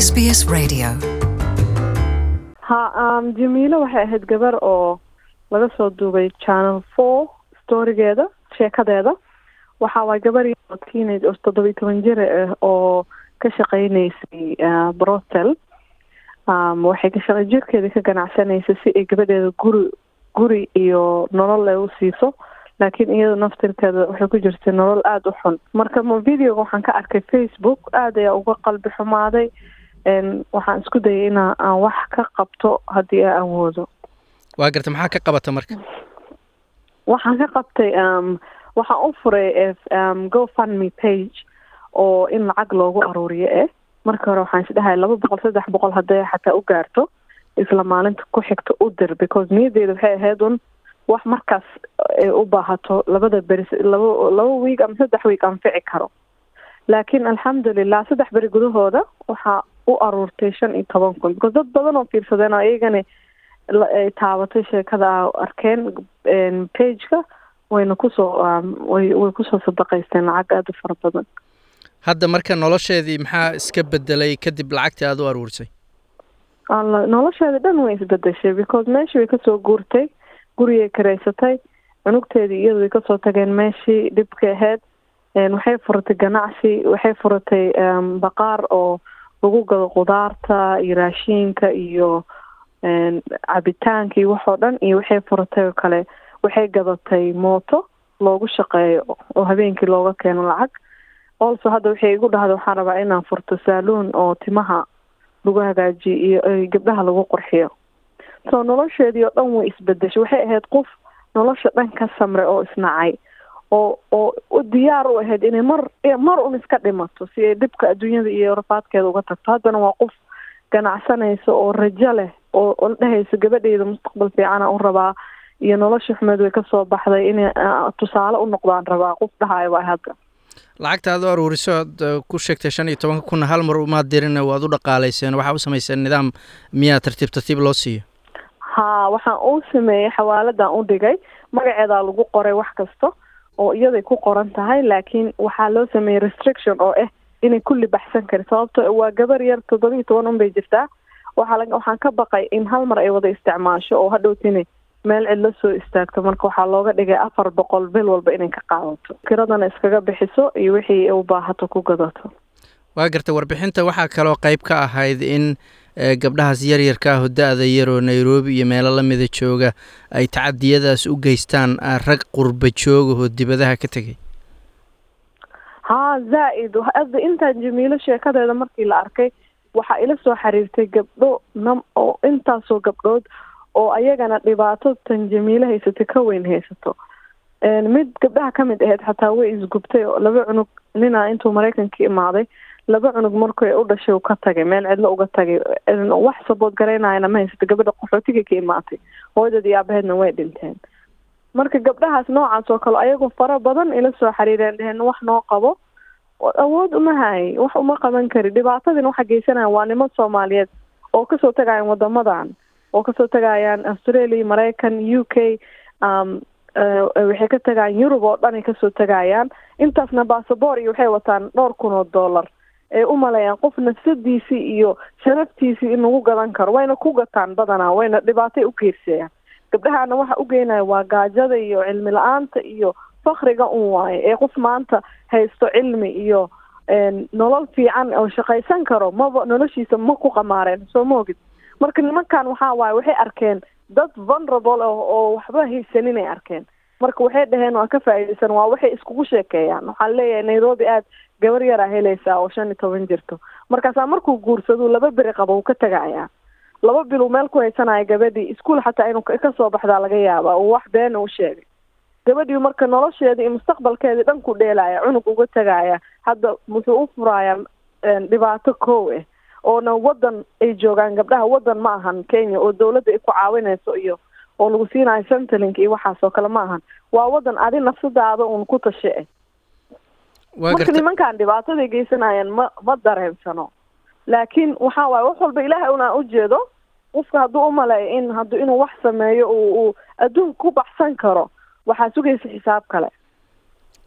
SBS Radio. ha um, jamiilo waxay ahayd gabar oo laga soo duubay channel four storigeeda sheekadeeda waxa waay gabar oo teenage oo toddoba iyo toban jir ah oo ka shaqeyneysay uh, brotel um, waxay ka shaqa jirkeeda ka ganacsanaysay si ay gabadheeda guri guri iyo nolol ay u siiso laakiin iyada naftirkeeda waxay ku jirtay nolol aada u xun marka ma videoga waxaan ka arkay facebook aada ayaa uga qalbi xumaaday waxaan isku dayay ina aan wax ka qabto haddii aan awoodo waa garta maxaa ka qabata marka waxaan ka qabtay um, waxaan u furay um, go fund me page oo in lacag loogu aruuriyo eh marka hore waxaan isdhahay laba boqol saddex boqol hadday xataa u gaarto isla maalinta ku xigta u dir because niyadeeda waxay ahayd un wax markaas ay u baahato labada beri laba laba wiig ama saddex wiig anfici karo laakiin alxamdulilah saddex beri gudahooda waxaa u aruurtay shan iyo toban kun because dad badan oo fiirsadeen oo iyagana ay taabatay sheekada a arkeen pageka wayna kusoo way way kusoo sadaqaysteen lacag aada u fara badan hadda marka nolosheedii maxaa iska bedelay kadib lacagtii aada u aruurisay alla nolosheeda dhan way isbedeshay because meeshii way kasoo guurtay gurigay karaysatay cunugteedii iyadu way kasoo tageen meeshii dhibka ahayd waxay furatay ganacsi waxay furatay baqaar oo lagu gado qudaarta iyo raashiinka iyo cabitaanka iyo waxoo dhan iyo waxay furatay oo kale waxay gadatay mooto loogu shaqeeyo oo habeenkii looga keeno lacag also hadda waxay igu dhahda waxaan rabaa inaan furto saaluun oo timaha lagu hagaajiyo iyo gabdhaha lagu qurxiyo so nolosheedii oo dhan way isbedeshay waxay ahayd qof nolosha dhan ka samre oo isnacay oo oo diyaar u ahayd inay mar mar un iska dhimato si ay dhibka adduunyada iyo rafaadkeeda uga tagto haddana waa qof ganacsanaysa oo rajo leh oo oo dhehaysa gabadheyda mustaqbal fiicana u rabaa iyo nolosha xumeed way kasoo baxday inay tusaale u noqdaan rabaa qof dhahayo waa hadda lacagta aad u aruuriso aad ku sheegtay shan iyo tobanka kunna hal mar umaad dirin waad u dhaqaalayseen waxaa u samayseen nidaam miyaa tartiib tartiib loo siiyo ha waxaan uu sameeyey xawaaladan u dhigay magaceedaa lagu qoray wax kasta oo iyaday ku qoran tahay laakiin waxaa loo sameeyey restriction oo ah inay kulli baxsan karin sababto waa gabar yar toddoba iyo toban un bay jirtaa waxaa la waxaan ka baqay in hal mar ay wada isticmaasho oo hadhowtini meel cid la soo istaagto marka waxaa looga dhigay afar boqol bil walba inay ka qaadato kiradana iskaga bixiso iyo wixii u baahato ku gadato waa garta warbixinta waxaa kaloo qayb ka ahayd in gabdhahaas yaryarka ah oo da-da yar oo nairobi iyo meelo lamida jooga ay tacadiyadaas u geystaan rag qurba jooga oo dibadaha ka tegay haa zaa-id hadda intaan jamiilo sheekadeeda markii la arkay waxaa ila soo xiriirtay gabdho nam oo intaasoo gabdhood oo ayagana dhibaato tan jamiilo haysatay ka weyn haysato mid gabdhaha ka mid ahayd xataa way isgubtay oo laba cunug nina intuu maraykanka imaaday laba cunug markay u dhashay ka tagay meel cidlo uga tagay wax sabood garaynayana ma haysata gabadha qaxootiga ka imaatay hooyadad iyo aabaheedna way dhinteen marka gabdhahaas noocaas oo kale ayagoo fara badan ila soo xiriireen dheheen wax noo qabo awood uma hay wax uma qaban kari dhibaatadina waxa geysanaya waa niman soomaaliyeed oo kasoo tagayaan wadamadan oo kasoo tagayaan australia maraykan u k um, waxay ka tagayaan yurub oo dhan ay kasoo tagayaan intaasna basaboor iyo waxay wataan dhowr kun oo dollar ay u maleeyaan qof nafsadiisii iyo sharaftiisii in lagu gadan karo wayna ku gataan badanaa wayna dhibaatay u geysayaan gabdhahaana waxa u geynaya waa gaajada iyo cilmi la-aanta iyo fakriga un waaye ee qof maanta haysto cilmi iyo nolol fiican oo shaqaysan karo maba noloshiisa ma ku qamaareen soo maogid marka nimankan waxaa waaye waxay arkeen dad vulnerable oo waxba haysanin ay arkeen marka waxay dhaheen waa ka faa'iidaysan waa waxay iskugu sheekeeyaan waxaan leeyahay nairobi aad gabar yaraa helaysaa oo shan iyo toban jirto markaasaa markuu guursaduu laba beri qabo uu ka tagayaa laba bil uu meel ku haysanaya gabadhii iskuol xataa inuu kasoo baxdaa laga yaaba uu wax beena u sheegay gabadhii marka nolosheedii iyo mustaqbalkeedii dhan ku dheelaya cunug uga tagaya hadda wuxuu u furayaa dhibaato kow ah oona wadan ay joogaan gabdhaha wadan ma ahan kenya oo dawladda ay ku caawinayso iyo oo lagu siinayo centerlink iyo waxaas oo kale ma ahan waa wadan adi nafsadaada uun ku tashe ah marka nimankan dhibaataday geysanayaan ma ma dareensano laakiin waxaa waaye wax walba ilaahay unaa ujeedo qofka hadduu umaleeyo in hadduu inuu wax sameeyo uu uu adduunka ku baxsan karo waxaa sugaysa xisaab kale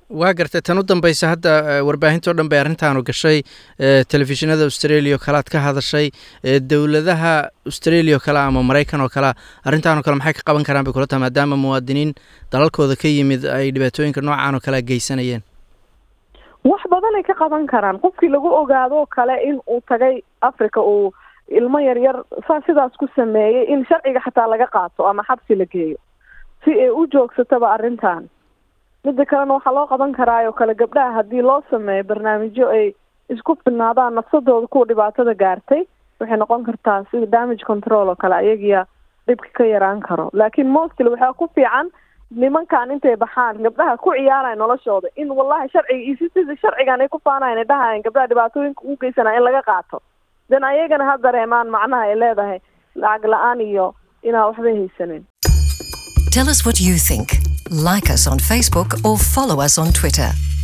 waa gartay tan u dambeysa hadda warbaahintao dhan bay arrintaanu gashay telefishinada australia oo kale ad ka hadashay dowladaha australia oo kale ama maraykan oo kale arrintaan oo kale maxay ka qaban karaan bay kula tahay maadaama muwaadiniin dalalkooda ka yimid ay dhibaatooyinka noocaan oo kale geysanayeen wax badanay ka qaban karaan qofkii lagu ogaadoo kale in uu tagay africa uu ilmo yaryar saa sidaas ku sameeyey in sharciga xataa laga qaato ama xabsi la geeyo si ay u joogsataba arrintan midda kalena waxaa loo qaban karaa oo kale gabdhaha haddii loo sameeyo barnaamijyo ay isku filnaadaan nafsadooda kuwa dhibaatada gaartay waxay noqon kartaa sida damage control oo kale ayagiya dhibka ka yaraan karo laakiin mostly waxaa ku fiican nimankan intay baxaan gabdhaha ku ciyaaraya noloshooda in wallahi sharciga iyo si sida sharcigan ay ku faanayan ay dhahayan gabdhaha dhibaatooyinka ugu geysanaya in laga qaato den ayagana ha dareemaan macnaha ay leedahay lacag la-aan iyo inaa waxbay haysanin Tell us what you think. Like us on Facebook or follow us on Twitter.